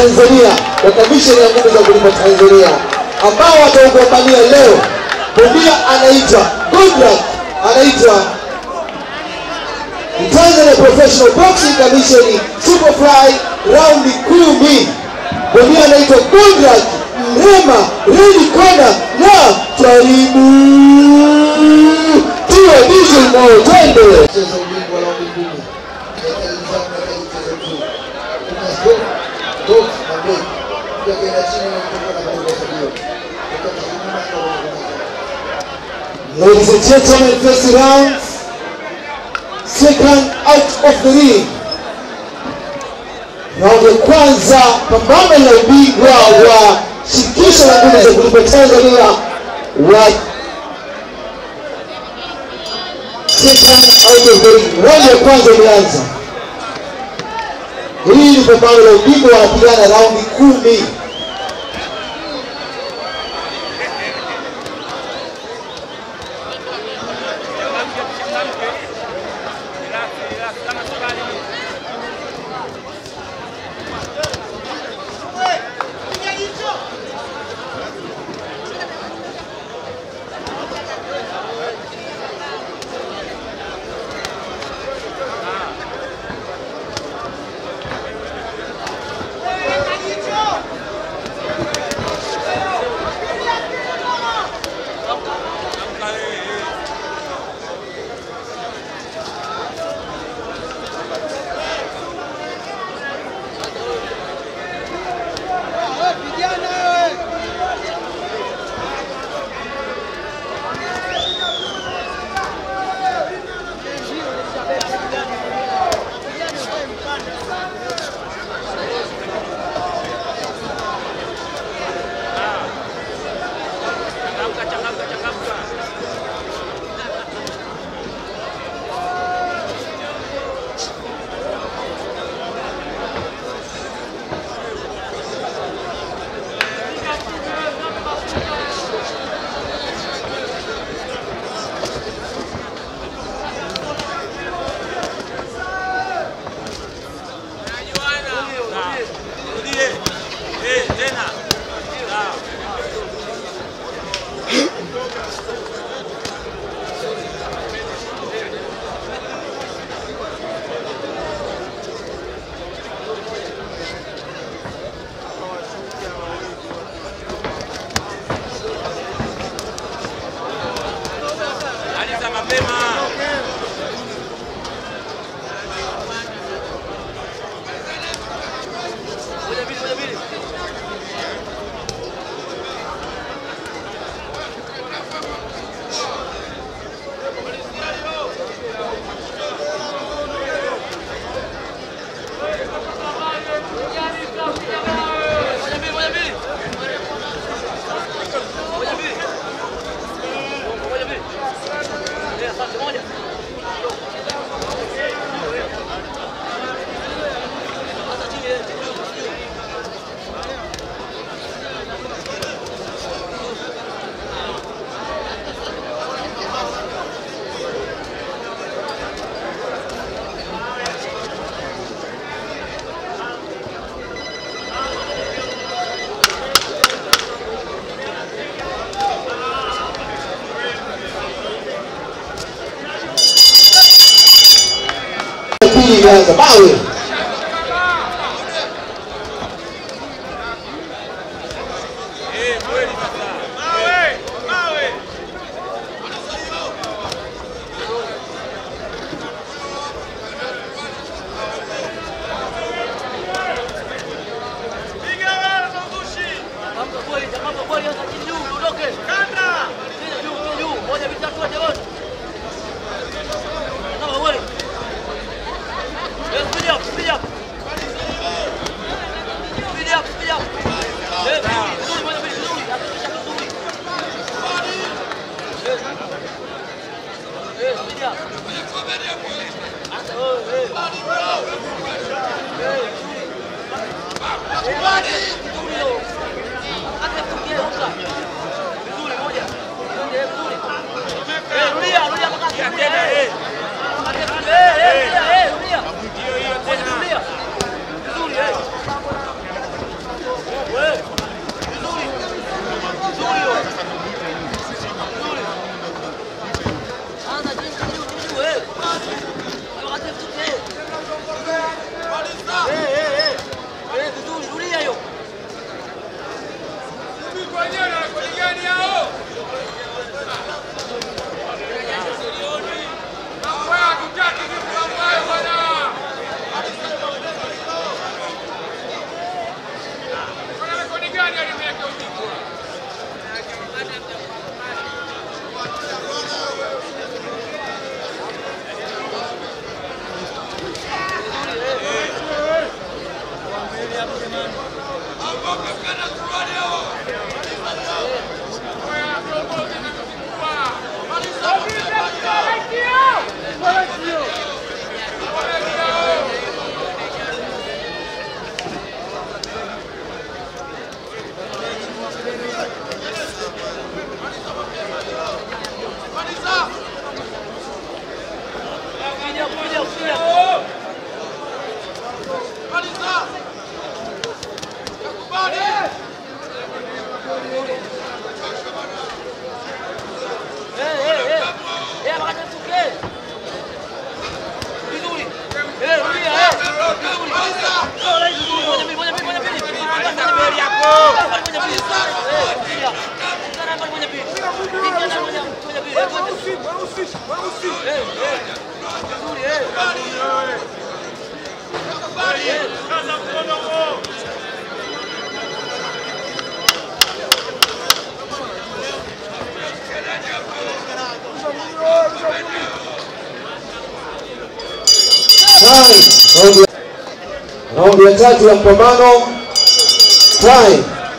Tanzania wa kamisheni ya nguvu za kulima Tanzania ambao wataugombania leo. Bondia anaitwa Goodluck, anaitwa Tanzania Professional Boxing Commission Superfly raundi kumi. Bondia anaitwa Goodluck Mrema, Red Corner na karibu tuwe diesel mo, twende Cheza ubingwa raundi kumi. Katika nidhamu na katika mchezo mzuri. Kuna stop, dot na break. Pia kwenda chini na kutoka na kuongoza mbio. Kutoka nyuma na kuongoza. Ladies and gentlemen, first round, second out of the ring. Raundi ya kwanza, pambano la ubingwa wa shirikisho la nguvu za kulipa Tanzania wa second out of the ring. Raundi ya kwanza imeanza. Hii ni pambano la ubingwa, wanapigana raundi kumi. Pili imeanza mawe Kama kweli. Yes, kuja. Time. Raundi ya- Raundi ya tatu ya mpambano. Time.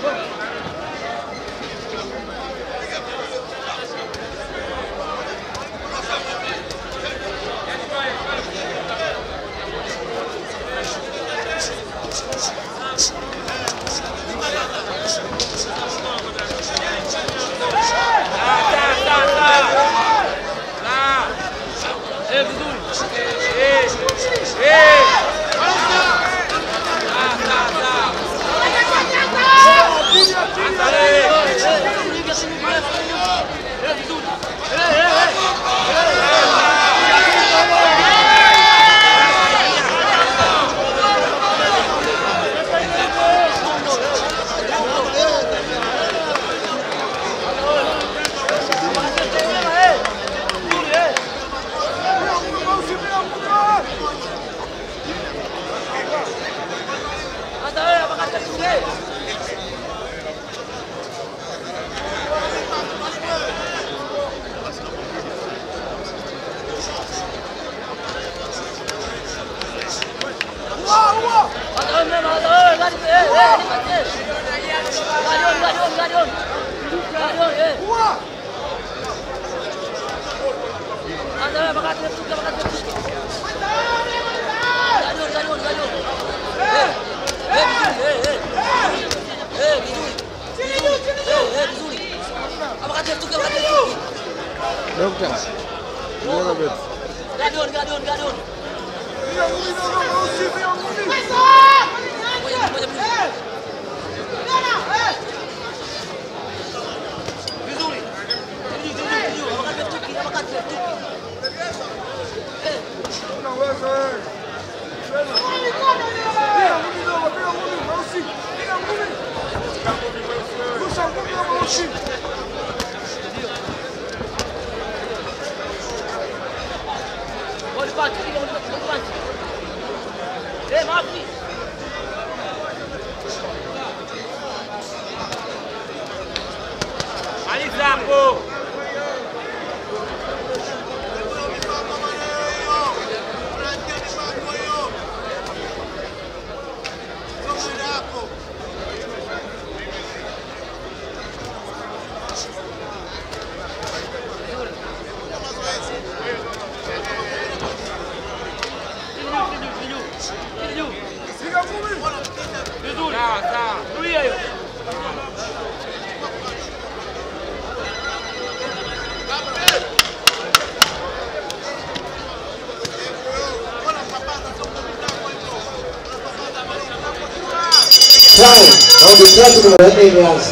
Time. Raundi tatu na ya nne imeanza.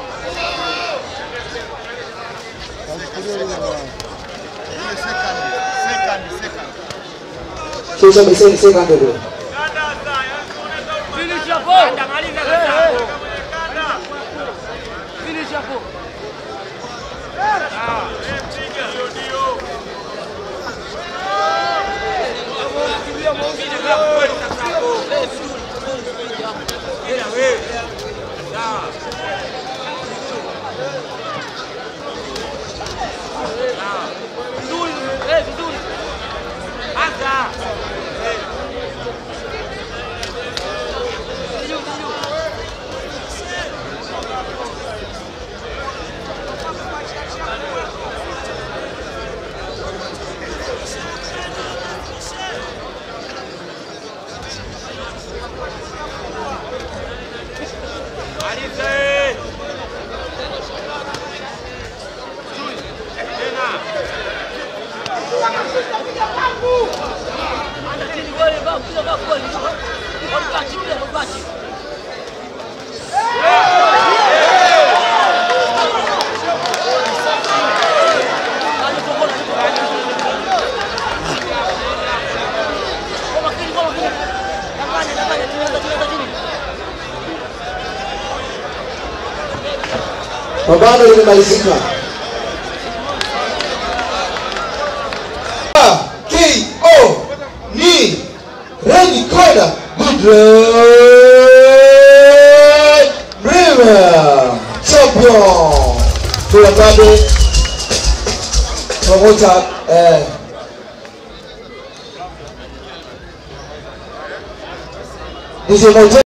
Shusha beseni second ndio. Pambano limemalizika. KO ni Red Corner Madrid River champion. Tulambabe pamoja eh, DJ Moto